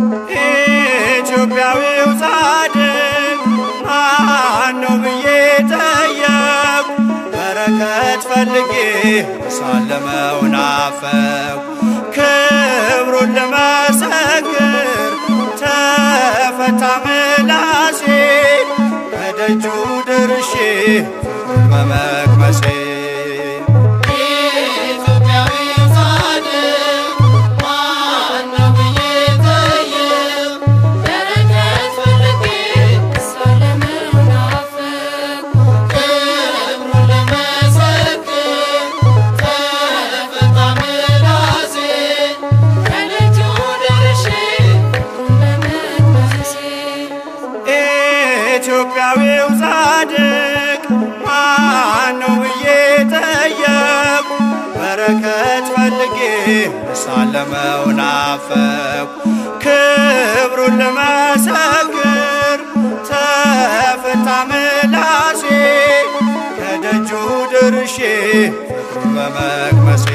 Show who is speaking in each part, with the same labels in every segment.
Speaker 1: ኢትዮጵያዊው ጻድቅ ማነው ብዬ ጠየቁ። በረከት ፈልጌ ሳለመው ናፈቁ። ክብሩን ልመሰክር ተፈታ ምላሴ ከደጁ ደርሼ ፍቅሩን በመቅመሴ ኢትዮጵያዊው ጻድቅ ማነው ብዬ ጠየቁ። በረከት ፈልጌ ሳለመው ናፈቁ። ክብሩን ልመሰክር ተፈታ ምላሴ ከደጁ ደርሼ ፍቅሩን በመቅመሴ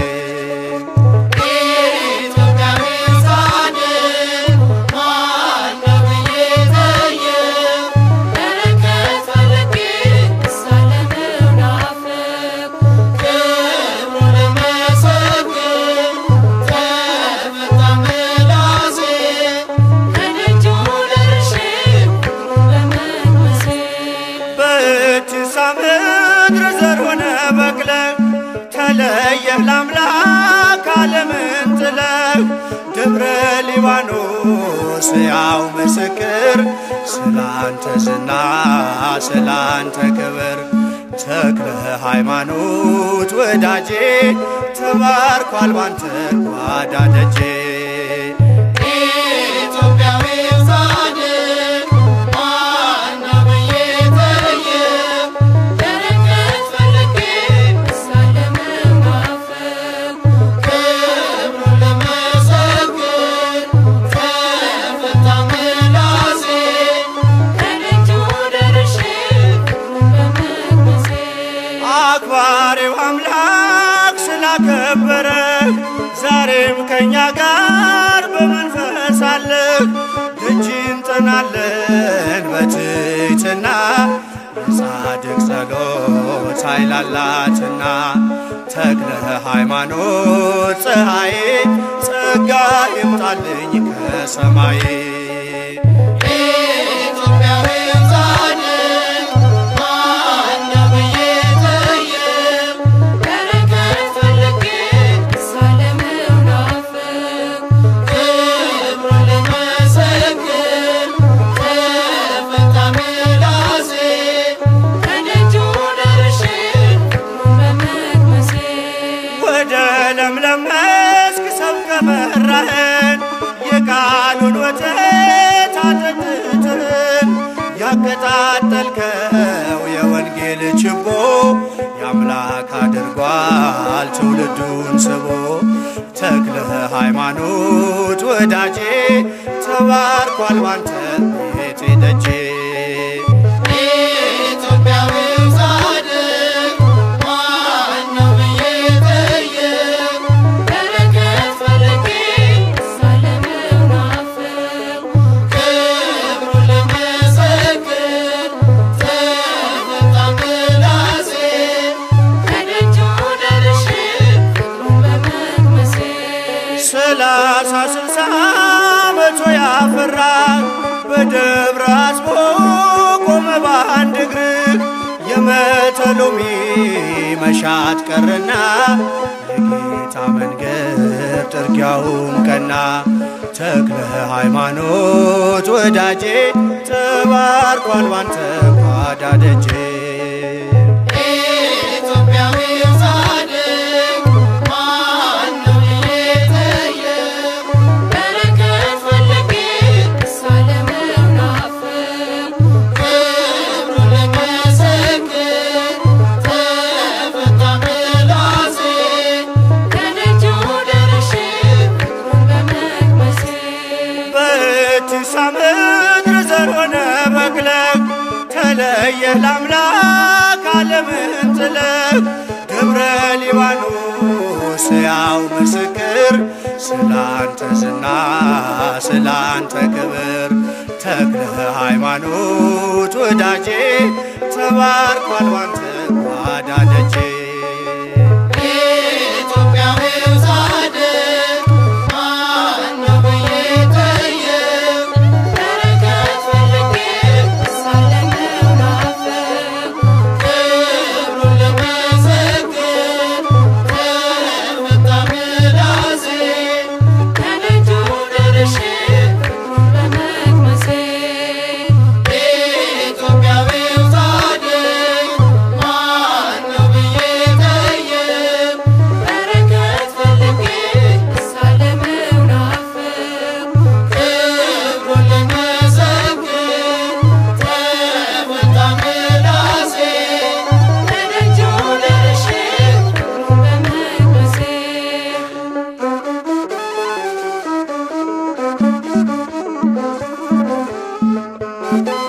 Speaker 1: በእጅሳ ምድር ዘር ሆነ በቅለህ ተለየህ ለአምላክ ዓለምን ጥለህ ደብረ ሊባኖስ ያው ምስክር ስላንተ ዝና ስላንተ ክብር ተክለ ሃይማኖት ወዳጄ ተባርኳል ባንተ ጓዳ ደጄ አክባሪው አምላክ ስላከበረ ዛሬም ከእኛ ጋር በመንፈስ አለህ። ደጅ እንጠናለን በትሕትና የጻድቅ ጸሎት ኃይል አላትና ተክለ ሃይማኖት ፀሐዬ ጸጋ ይምጣልኝ ከሰማይ ወደ ለምለም መስክ ሰብከ መራህን የቃሉን ወተት አጠጥተን ያቀጣጠልከው የወንጌል ችቦ የአምላክ አድርጓል ትውልዱን ስቦ ተክለ ሃይማኖት ወዳጄ ተባርኳል ባንተ ቤቴ ደጄ ሰላሳ ስልሳ መቶ ያፈራ በደብረ አስቦ ቆመ በአንድ እግር የመተሎሚ መሻት ቀረና የጌታ መንገድ ጥርጊያውም ቀና ተክለ ሃይማኖት ወዳጄ ተባርኳል ባንተ ጓዳ ደጄ በእትሳ ምድር ዘር ሆነ በቅለህ ተለየህ ለአምላክ ዓለምን ጥለህ ደብረ ሊባኖስ ያው ምስክር ስላንተ ዝና ስላንተ ክብር ተክለ ሃይማኖት ወዳጄ ተባርኳል ባንተ ጓዳ ደጄ
Speaker 2: ኢትዮጵያዊው ጻድቅ ማነው ብዬ ጠየቅ በረከት ፈልጌ ሳለምነው ናፍቅ ክብሩን ልመሰክር ተመታ ምላሴ ከደጁ ደርሼ ክብሩን በመቅመሴ ኢትዮጵያዊው ጻድቅ ማነው ብዬ ጠየቅ በረከት ፈልጌ ሳለምነው ናፍቅ ክብሩን ልመሰክር ተመታ ምላሴ ከደጁ ደርሼ ክብሩን በመቅመሴ
Speaker 3: ♪